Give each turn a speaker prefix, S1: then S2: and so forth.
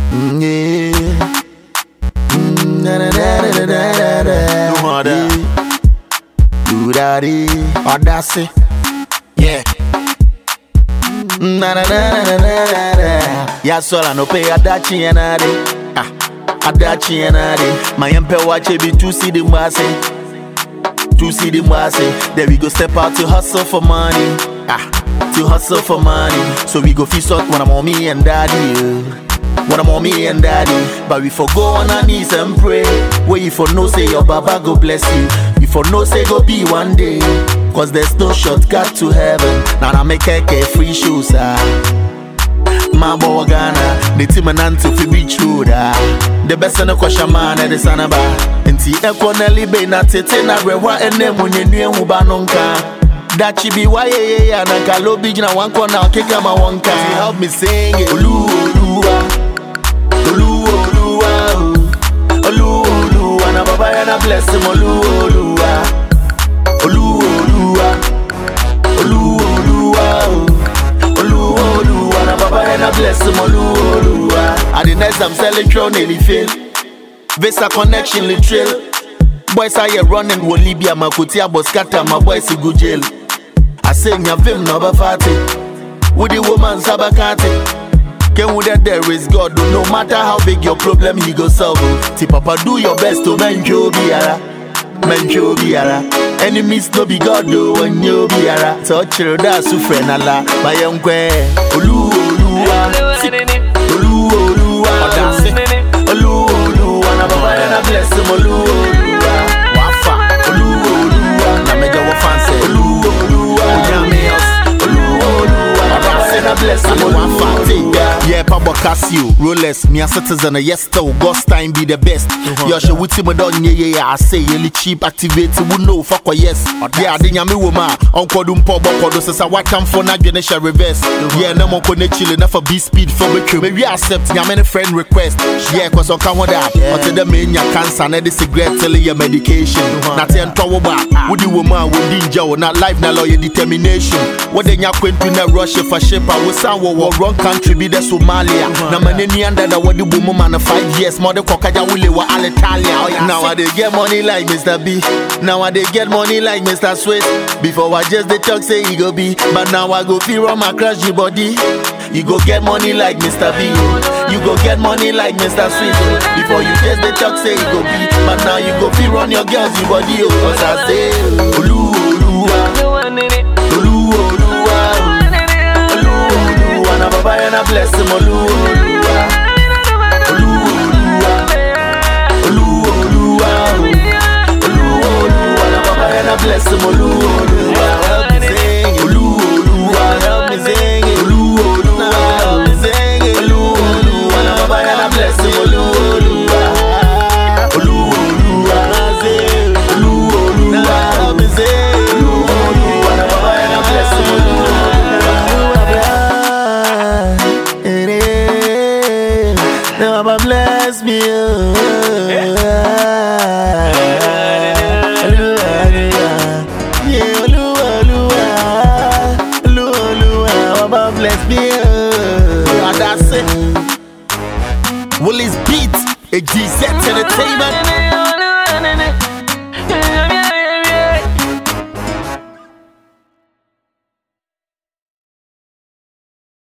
S1: Mm, yeah. Mm, na, na, na, na, na, na, na.
S2: No harder.
S1: Yeah. Do that, Audacity.
S2: Yeah.
S1: Na na na na na na na. Ya sola no pay adachi enade. Ah, adachi enade. My empe watch it be two see the masse. Two see the masse. Then we go step out to hustle for money. Ah, to hustle for money. So we go feast out when I'm on me and daddy. yeah. When I'm on me and daddy. But we for go on our knees and pray. Where you for no say your baba go bless you. You for no say go be one day. Cause there's no shortcut to heaven. Now I make a free shoes. Ah. Mambo wa Ghana, the team and anti fi reach road ah. The best na kwa shaman e de sanaba. Nti ekwo na libe na tete na rewa ene munye nue hu ba no nka. Dachi bi wa ye ye ya na kalo bi jina wan na okeka ma wonka. Help me sing it. Olu oluwa. Olu oluwa. oh. Olu oluwa na baba ya na bless him olu oluwa. Olu oluwa. Olu oluwa. oh. Oluwa, Oluwa, na Baba and I bless him, Oluwa, Oluwa. At the next I'm selling crown nearly fail. Visa connection literal. Boys are here running with Libya, Makutia, but scatter my boys to go jail. I sing your film number 40. With the woman Sabakati. Can with that there is God, oh, no matter how big your problem, he go solve. oh. Ti Papa, do your best to man you biara. Man you biara. Enemies no be God, do when you biara. Touch your da su friend ala. My young Olu Oluwa. Si- Olu Oluwa. Odasi. Olu Oluwa. Na baba ya na bless him. Olu Oluwa. Wafa. Olu Oluwa. Na mega wa fancy. Olu Oluwa. Onyame us. Olu Oluwa. Na baba ya na bless him. Olu Oluwa. Yeah, Pablo Casio, Rolex, me a citizen, a yes, still, God's time be the best. Yo, she with him, done, yeah, yeah, yeah, I say, really cheap, activate, we know, fuck, or yes. Yeah, I didn't me woman, Uncle Dumpo, Boko, this is a what time for not gonna share reverse. Yeah, no more connect chill enough for B speed for me, maybe accept, yeah, many friend request. Yeah, cause on come with that, but the main, your cancer, and the cigarette, telling your medication. Not ten power back, would you woman, would ninja, not life, not lawyer determination. What then you quit to not rush for ship, I was sound war, wrong country, be the Somalia. Na maneni under the what the woman man of five years, more the cocaja will wa Alitalia. Now I dey get money like Mr. B. Now I dey get money like Mr. Sweet. Before I just the talk say he go be, but now I go feel run my crash the body. You go get money like Mr. B. You go get money like Mr. Sweet. Before you just the talk say he go be, but now you go feel run your girls the body. Oh, cause I say, Olu, Oluwa, Olu, Oluwa, Olu, Oluwa, na baba ya na bless him, Olu, Oluwa, Olu, Oluwa, Olu, Oluwa, Olu, Oluwa, na baba ya na bless him, Olu, Oluwa, help me sing it. Olu, Oluwa, help me sing it. Olu, Oluwa, help me sing it. Olu, Oluwa, na baba ya na bless him, Olu, Oluwa, Olu, Oluwa, Olu, Oluwa, help me sing it. Olu, Oluwa, na baba ya na bless him, Olu, Oluwa. Now Baba bless me. oh. Yeah, Oluwa, Oluwa, Oluwa, Oluwa, Baba bless me. oh. And that's it. Willie's beat, a GZ entertainment.